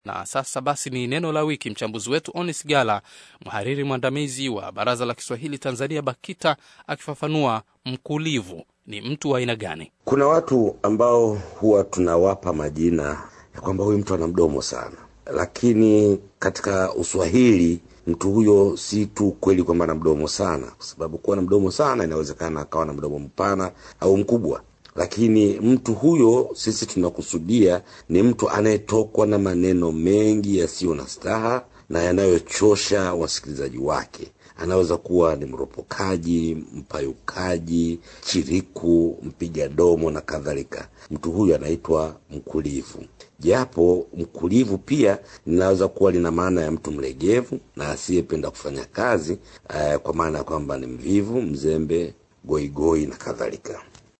Na sasa basi ni neno la wiki. Mchambuzi wetu Onis Gala, mhariri mwandamizi wa Baraza la Kiswahili Tanzania BAKITA, akifafanua mkulivu ni mtu wa aina gani. Kuna watu ambao huwa tunawapa majina ya kwamba huyu mtu ana mdomo sana, lakini katika Uswahili mtu huyo si tu kweli kwamba ana mdomo sana, kwa sababu kuwa na mdomo sana inawezekana akawa na mdomo mpana au mkubwa lakini mtu huyo sisi tunakusudia ni mtu anayetokwa na maneno mengi yasiyo na staha na yanayochosha wasikilizaji wake. Anaweza kuwa ni mropokaji, mpayukaji, chiriku, mpiga domo na kadhalika. Mtu huyu anaitwa mkulivu, japo mkulivu pia linaweza kuwa lina maana ya mtu mlegevu na asiyependa kufanya kazi, eh, kwa maana ya kwamba ni mvivu, mzembe, goigoi na kadhalika.